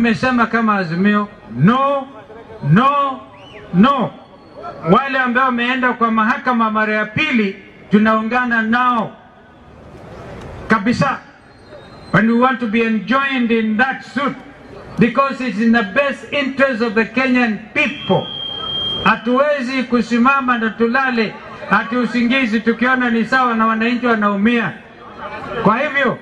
Tumesema kama Azimio, no no no. Wale ambao wameenda kwa mahakama mara ya pili, tunaungana nao kabisa, and we want to be enjoined in that suit because it's in the best interest of the Kenyan people. Hatuwezi kusimama na tulale hati usingizi tukiona ni sawa na wananchi wanaumia. Kwa hivyo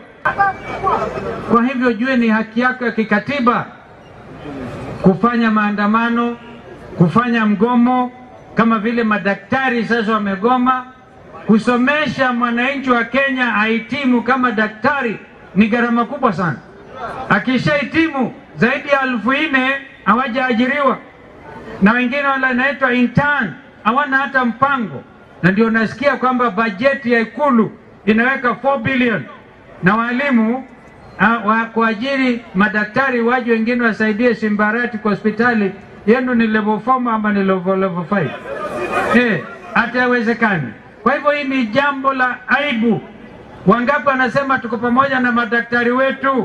kwa hivyo jue ni haki yako ya kikatiba kufanya maandamano, kufanya mgomo, kama vile madaktari sasa wamegoma. Kusomesha mwananchi wa Kenya ahitimu kama daktari ni gharama kubwa sana. Akishahitimu zaidi ya elfu nne hawajaajiriwa, na wengine wale wanaitwa intern hawana hata mpango, na ndio nasikia kwamba bajeti ya Ikulu inaweka 4 billion na walimu uh, wa kuajiri madaktari waje wengine wasaidie Simbarati kwa hospitali yenu ni level 4 ama ni level level 5 eh, hata haiwezekani. Kwa hivyo hii ni jambo la aibu. Wangapi wanasema tuko pamoja na madaktari wetu?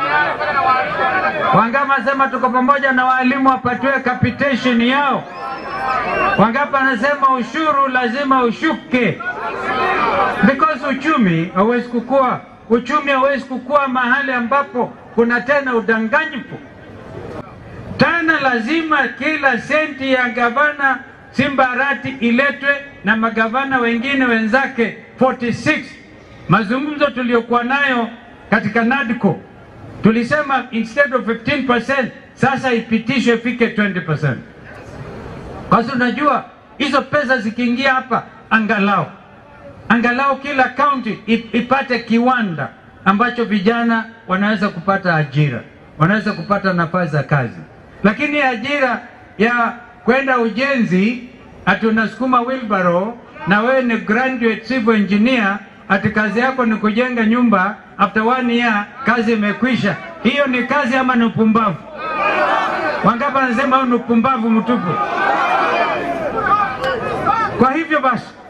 Wangapi wanasema tuko pamoja na walimu wapatiwe capitation yao? Wangapi wanasema ushuru lazima ushuke? Because uchumi hauwezi kukua, uchumi hauwezi kukua mahali ambapo kuna tena udanganyifu. Tena lazima kila senti ya gavana Simbarati iletwe na magavana wengine wenzake 46. Mazungumzo tuliyokuwa nayo katika NADCO tulisema instead of 15% sasa ipitishwe ifike 20%. Kwa sababu unajua hizo pesa zikiingia hapa, angalau angalau kila kaunti ipate kiwanda ambacho vijana wanaweza kupata ajira, wanaweza kupata nafasi za kazi. Lakini ajira ya kwenda ujenzi, ati unasukuma wheelbarrow na wewe ni graduate civil engineer, ati kazi yako ni kujenga nyumba, after one year kazi imekwisha. Hiyo ni kazi ama ni upumbavu? Wangapi wanasema huu ni upumbavu mtupu? Kwa hivyo basi